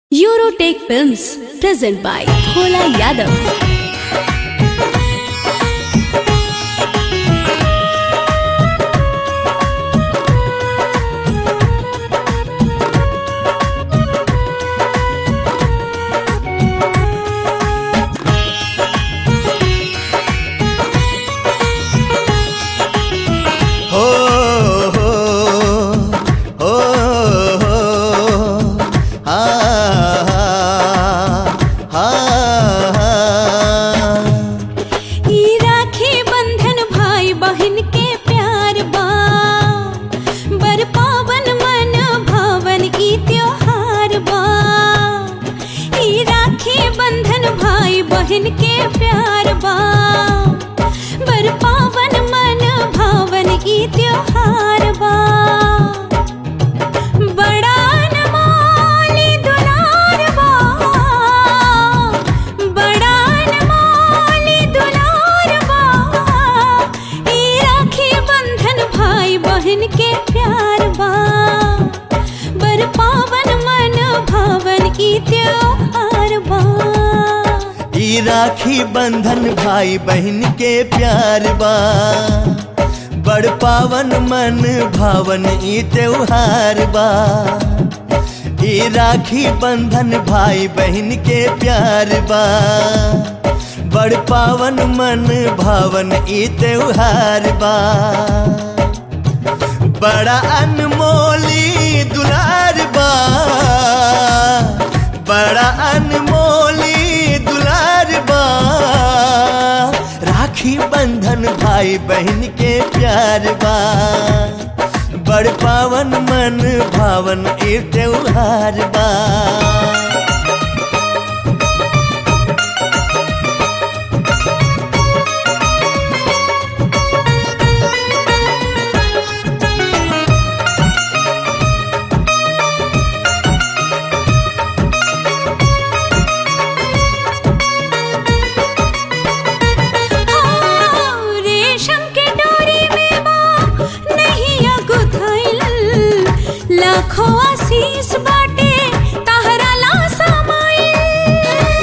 Eurotech Films present by Bhola Yadav. हो हो हो हो हा हा हा ई राखी बंधन भाई बहन के प्यार बा बर पावन मन भावन ई त्योहार बा ई राखी बंधन भाई बहन के प्यार बा बर पावन मन भावन ई त्योहार बा बड़ा अनमोली दुलार बा बड़ा अनमोली दुलार बा ई राखी बंधन भाई बहन के प्यार बा बर पावन मन भावन ई त्योहार बा ई राखी बंधन भाई बहन के प्यार बा बड़ पावन मन भावन ई त्योहार बा ई राखी बंधन भाई बहन के प्यार बा बड़ पावन मन भावन ई त्योहार बा बड़ा अनमोली दुलार बा बड़ा अनमोली दुलार बा राखी बंधन भाई बहन के प्यार बा बड़ पावन मन भावन ए त्योहार बा हाँ, रेशम के डोरी में माँ नैया गुथैल लाखों आशीष बाटे तहरा ला समाइल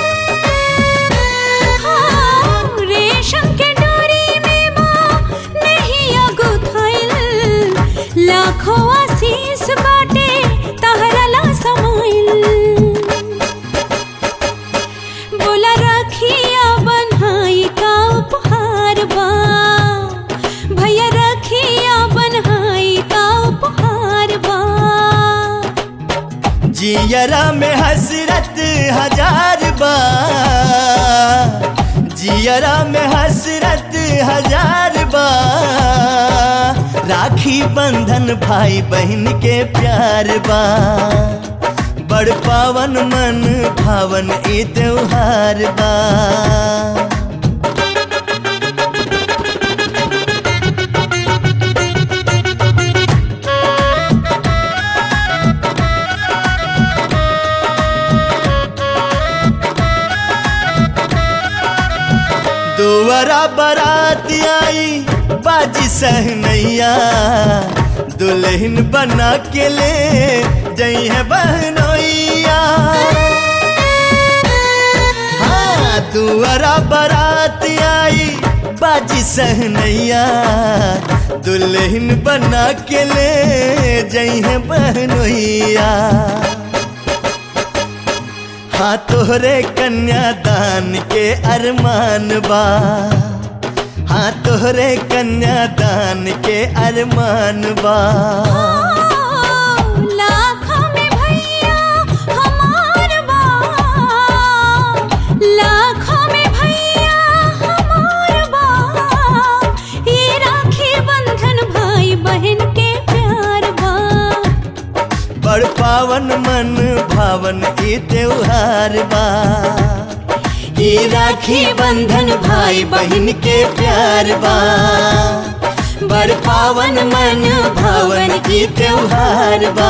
हाँ, रेशम के डोरी में माँ नैया गुथैल लाखों आशीष बाटे तहरा ला समाइल बोला रखिया बनहाई का उपहार बा भैया रखिया बनहाई का उपहार बा जियरा में हसरत हजार बा जियरा में हसरत हजार बा राखी बंधन भाई बहन के प्यार बा बड़ पावन मन भावन ए त्योहार बा दुवरा बारात आई बाजी सहनैया दुल्हन बना के ले जई है बहनोइया हाँ दुवरा बारात आई बाजी सहनैया दुल्हन बना के ले जई है बहनोइया हाँ तोहरे कन्यादान के अरमान बा हाँ तोहरे कन्यादान के अरमान बा लाखों में भैया हमार बा लाखों में भैया हमार बा ये राखी बंधन भाई बहन के प्यार बा बड़ पावन मन भावन ई त्योहार बा ई राखी बंधन भाई बहन के प्यार बा बड़ पावन मन भावन ई त्योहार बा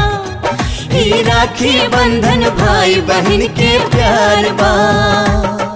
ई राखी बंधन भाई बहन के प्यार बा